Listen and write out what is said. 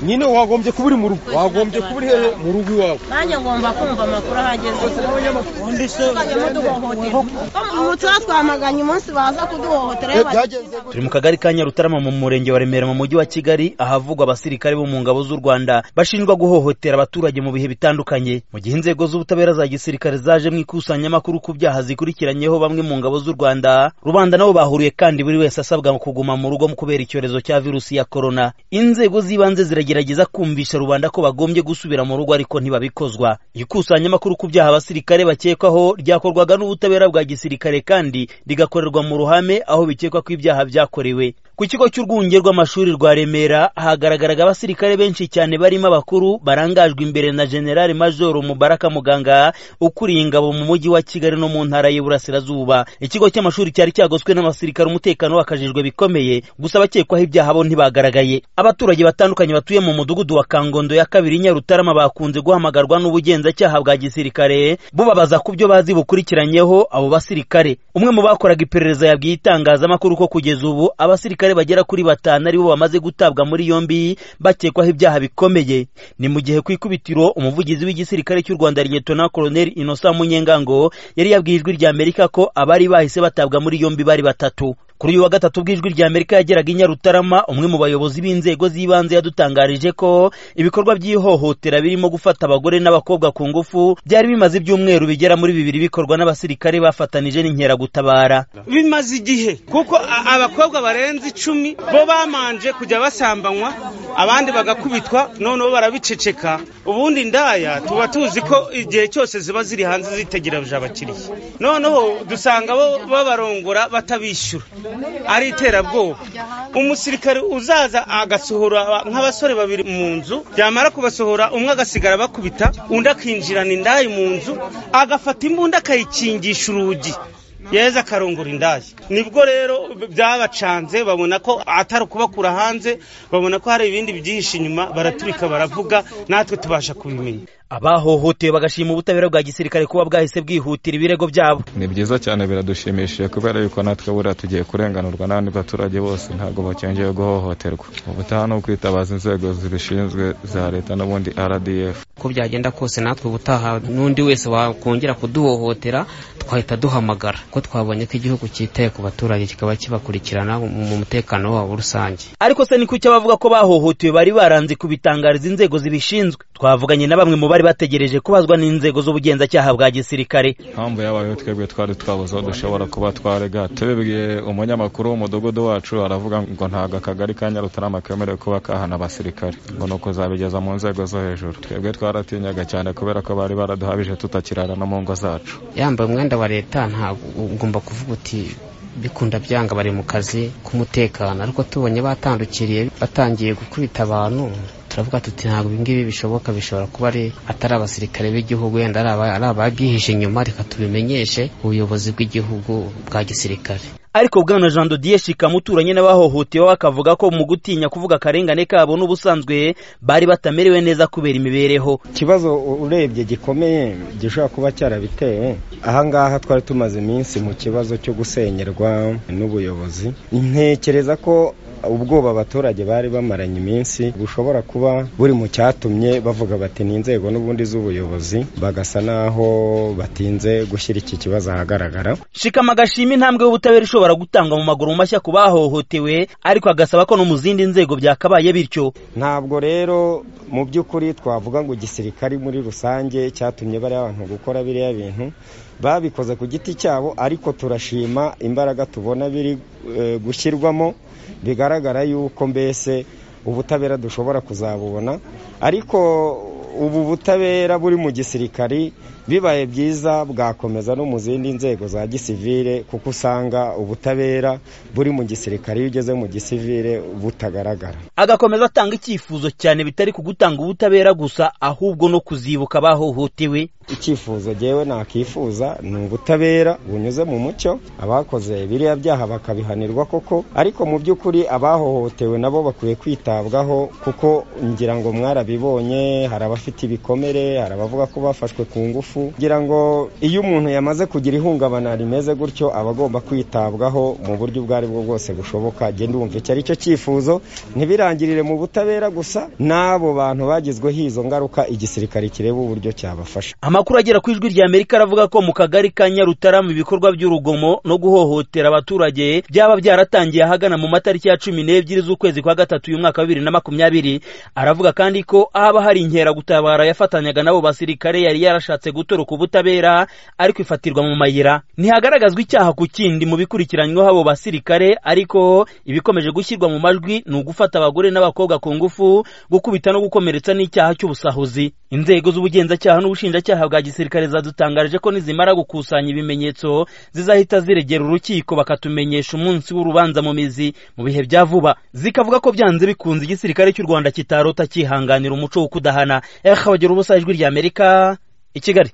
nyine wagombye kuba uri mu rugo wagombye kuba uri hehe mu rugo iwawe nanjye ngomba kumva amakuru ahageze undi se tuzajya muduhohotera umutuba twamaganye umunsi baza kuduhohotera iyo byagenze bagiye. turi mu kagari ka nyarutarama mu murenge wa remera mu mujyi wa kigali ahavugwa abasirikare bo mu ngabo z'u rwanda bashinjwa guhohotera abaturage mu bihe bitandukanye mu gihe inzego z'ubutabera za gisirikare zaje mu ikusanyamakuru ku byaha zikurikiranyeho bamwe mu ngabo z'u rwanda rubanda nabo bahuriye kandi buri wese asabwa kuguma mu rugo mu kubera icyorezo cya virusi ya korona inzego z'ibanze ziragerageza kumvisha rubanda ko bagombye gusubira mu rugo ariko ntibabikozwa ikusanyamakuru ku byaha abasirikare bakekwaho ryakorwaga n'ubutabera bwa gisirikare kandi rigakorerwa mu ruhame aho bikekwa ko ibyaha byakorewe ku kigo cy'urwunge rw'amashuri rwa remera hagaragaraga abasirikare benshi cyane barimo abakuru barangajwe imbere na generali majoro mubaraka muganga ukuriye ingabo mu mujyi wa kigali no mu ntara y'iburasirazuba ikigo cy'amashuri cyari cyagoswe n'abasirikare umutekano wakajijwe bikomeye gusa abakekwaho ibyaha bo ntibagaragaye abaturage batandukanye batuye mu mudugudu wa kangondo ya kabiri nyarutarama bakunze guhamagarwa n'ubugenzacyaha bwa gisirikare bubabaza ku byo bazi bukurikiranyeho abo basirikare umwe mu bakoraga iperereza yabwiye itangazamakuru ko kugeza ubu abasirikare bagera kuri batanu aribo bamaze gutabwa muri yombi bakekwaho ibyaha bikomeye ni mu gihe ku ikubitiro umuvugizi w'igisirikare cy'u rwanda liyetona koloneli inosa munyengango yari yabwiye ijwi rya amerika ko abari bahise batabwa muri yombi bari batatu kuri uyu wa gatatu bw'ijwi rya amerika yageraga i nyarutarama umwe mu bayobozi b'inzego z'ibanze yadutangarije ko ibikorwa by'ihohotera birimo gufata abagore n'abakobwa ku ngufu byari bimaze ibyumweru bigera muri bibiri bikorwa n'abasirikare bafatanije n'inkeragutabara bimaze igihe kuko a- abakobwa barenze icumi bo bamanje kujya basambanywa abandi bagakubitwa noneho barabiceceka ubundi indaya tuba tuzi ko igihe cyose ziba ziri hanze zitegereje abakiriya noneho dusanga bo babarongora batabishyura ari iterabwoba umusirikare uzaza agasohora aba- nk'abasore babiri mu nzu yamara kubasohora umwe agasigara bakubita undi akinjirana indaya mu nzu agafata imbunda akayikingisha urugi yeza akarungura indaya nibwo rero byabacanze babona ko atari ukubakura hanze babona ko hari ibindi byihishe inyuma baraturika baravuga natwe tubasha kubimenya abahohotewe bagashima ubutabera bwa gisirikare kuba bwahise bwihutira ibirego byabo ni byiza cyane biradushimishije kubera yuko natwe buriya tugiye kurenganurwa n'abandi baturage bose ntabwo bacyongeye guhohoterwa ubutaha ni ukwitabaza inzego zibishinzwe za leta n'ubundi rdf uko byagenda kose natwe ubutaha n'undi wese wakongera kuduhohotera twahita duhamagara ko twabonye ko igihugu cyitaye ku baturage kikaba kibakurikirana mu mutekano wabo rusange ariko se ni kuki abavuga ko bahohotewe bari baranze kubitangariza inzego zibishinzwe twavuganye na bamwe mu bari bategereje kubazwa n'inzego z'ubugenzacyaha bwa gisirikare impamvu yabayeho twebwe twari twabuze aho dushobora kuba twarega tubibwiye umunyamakuru w'umudugudu wacu aravuga ngo ntabwo akagari ka nyarutarama kemerewe kuba kahana abasirikare ngo ni ukuzabigeza mu nzego zo hejuru twebwe twaratinyaga cyane kubera ko bari baraduhabije tutakirara no mu ngo zacu yambaye umwenda wa leta ntabwo ugomba kuvuga uti bikunda byanga bari mu kazi k'umutekano ariko tubonye batandukiriye batangiye gukubita abantu turavuga tuti ntabwo ibingibi bishoboka bishobora kuba ari atari abasirikare b'igihugu wenda ari aba- ari ababyihishe inyuma reka tubimenyeshe ubuyobozi bw'igihugu bwa gisirikare ariko bwana jean dodiye shikamuturanye n'abahohotewe bakavuga ko mu gutinya kuvuga akarengane kabo n'ubusanzwe bari batamerewe neza kubera imibereho ikibazo u- urebye gikomeye gishobora kuba cyarabitewe ahangaha twari tumaze iminsi mu kibazo cyo gusenyerwa n'ubuyobozi ntekereza ko ubwoba abaturage bari bamaranye iminsi bushobora kuba buri mu cyatumye bavuga bati ni inzego n'ubundi z'ubuyobozi bagasa n'aho batinze gushyira iki kibazo ahagaragara shikama agashima intambwe y'ubutabera ishobora gutangwa mu maguru mashya ku bahohotewe ariko agasaba ko no mu zindi nzego byakabaye bityo ntabwo rero mu by'ukuri twavuga ngo igisirikari muri rusange cyatumye bariya abantu gukora biriya bintu babikoze ku giti cyabo ariko turashima imbaraga tubona biri eh, gushyirwamo bigaragara yuko mbese ubutabera dushobora kuzabubona ariko ubu butabera buri mu gisirikari bibaye byiza bwakomeza no mu zindi nzego za gisivire kuko usanga ubutabera buri mu gisirikari iyo ugeze mu gisivire butagaragara agakomeza atanga icyifuzo cyane bitari ku gutanga ubutabera gusa ahubwo no kuzibuka abahohotewe icyifuzo jyewe nakifuza ni ubutabera bunyuze mu mucyo abakoze biriya byaha bakabihanirwa koko ariko mu by'ukuri abahohotewe nabo bakwiye kwitabwaho kuko ngira ngo mwarabibonye hari abafite ibikomere hari abavuga ko bafashwe ku ngufu n'urupfu kugira ngo iyo umuntu yamaze kugira ihungabana rimeze gutyo aba agomba kwitabwaho mu buryo ubwo ari bwo bwose bushoboka genda wumva icyo ari cyo cyifuzo ntibirangirire mu butabera gusa n'abo bantu bagizweho izo ngaruka igisirikare kireba uburyo cyabafasha amakuru agera ku ijwi rya amerika aravuga ko mu kagari ka nyarutarama ibikorwa by'urugomo no guhohotera abaturage byaba byaratangiye ahagana mu matariki ya cumi n'ebyiri z'ukwezi kwa gatatu uyu mwaka wa bibiri na makumyabiri aravuga kandi ko haba hari inkeragutabara yafatanyaga n'abo basirikare yari yarashatse gutoroka ubutabera ariko ifatirwa mu mayira ntihagaragazwa icyaha ku kindi mu bikurikiranyweho abo basirikare ariko ibikomeje gushyirwa mu majwi ni ugufata abagore n'abakobwa ku ngufu gukubita no gukomeretsa n'icyaha cy'ubusahuzi inzego z'ubugenzacyaha n'ubushinjacyaha bwa gisirikare zadutangarije ko nizimara gukusanya ibimenyetso zizahita ziregera urukiko bakatumenyesha umunsi w'urubanza mu mizi mu bihe bya vuba zikavuga ko byanze bikunze igisirikare cy'u rwanda kitarota cyihanganira umuco wo kudahana ehe ubusa ijwi ry'amerika i kigali